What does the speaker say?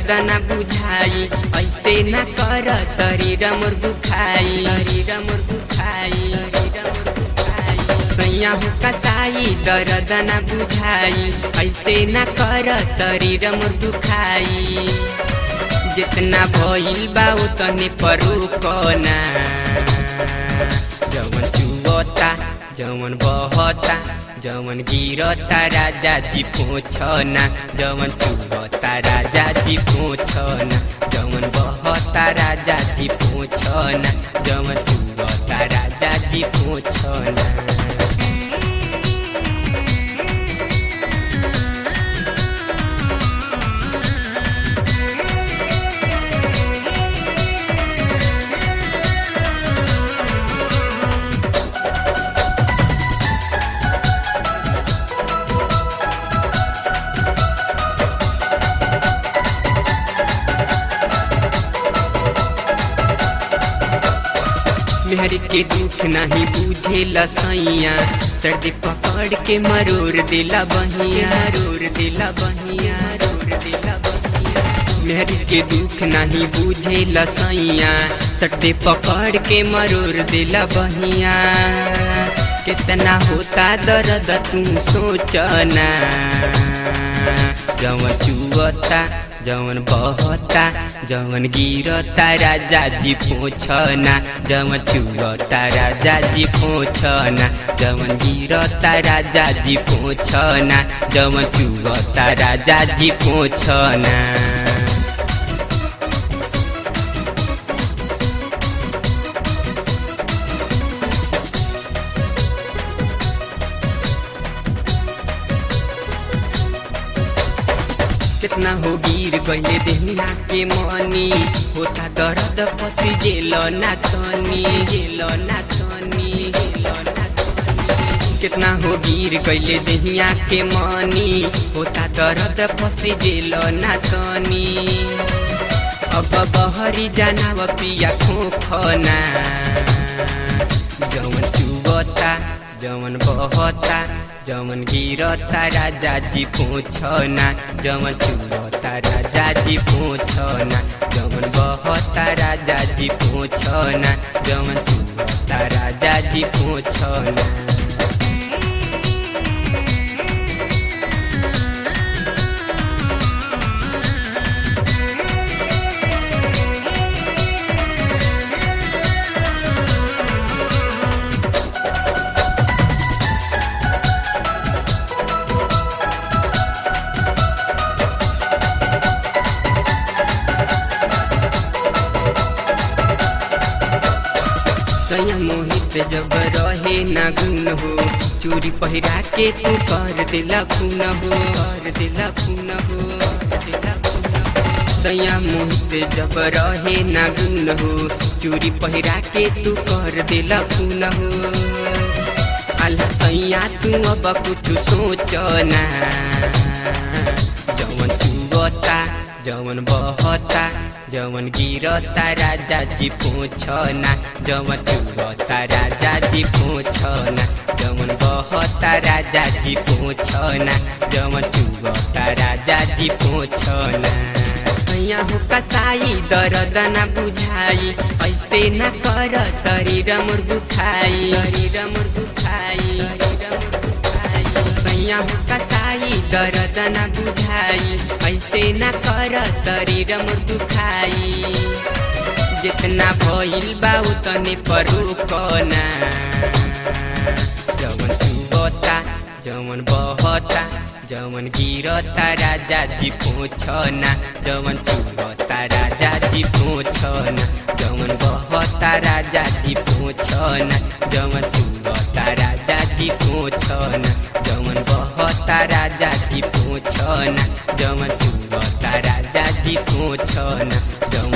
दर्द न बुझाई ऐसे न कर शरीर मोर दुखाई शरीर मोर दुखाई शरीर मोर दुखाई सैया हो कसाई दर्द न बुझाई ऐसे न कर शरीर मोर दुखाई जितना भइल बा उतने परू कोना जवन चुवता जवन बहता जवन गिरता राजा जी पोछना जवन चुवता राजा जी पोछना जवन बहता राजा जी पोछना जवन चुवता राजा जी पोछना मेहर के दुख नहीं बुझे लसैया सर्दी पकड़ के मरोर दिला बहिया रोर दिला बहिया रोर दिला बहिया मेहर के दुख नहीं बुझे लसैया सर्दी पकड़ के मरोर दिला बहिया कितना होता दर्द तू सोचना जवन चुअता जवन बहता जवन गिरता राजा जी पोछना जवन चुरता राजा जी पोछना जवन गिरता राजा जी पोछना जवन चुरता राजा जी पोछना कितना हो गिर गईले देहिया के मनी होता दर्द पसी जेल ना तनी जेल ना तनी जेल ना तनी कितना हो गिर गईले देहिया के मनी होता दर्द पसी जेल ना तनी अब बहरी जाना व पिया खोखना जवन चुबता जवन बहता जवन गिरता राजा जी पोछना जवन चुरता राजा जी पोछना जवन बहता राजा जी पोछना जवन चुरता राजा जी पोछना सैया मोहित जब रहे ना गुन हो चूरी पहिरा के तू कर दिला खून हो कर दिला खून हो कर दिला खून हो। सैया मोहित जब रहे ना गुन हो चूरी पहिरा के तू कर दिला खून हो अल्लाह सैया तू अब कुछ सोचना जवन चुवता जवन बहता जवन गिरता राजा जी पोछना जवन चुरता राजा जी पोछना जवन बहता राजा जी पोछना जवन चुरता राजा जी पोछना सैया हो कसाई दर्द न बुझाई ऐसे न कर शरीर मोर दुखाई शरीर मोर दुखाई शरीर मोर दुखाई सैया हो कसाई दर्द न बुझाई ऐसे न कर शरीर मोर दुखाई जितना भइल बा उतने परू कना जवन चुबता जवन बहता जवन गिरता राजा जी पोछना जवन चुबता राजा जी पोछना जवन बहता राजा जी पोछना जवन चुबता राजा जी पोछना जवन बहता राजा जी पोछना जवन चुबता राजा जी पोछना जवन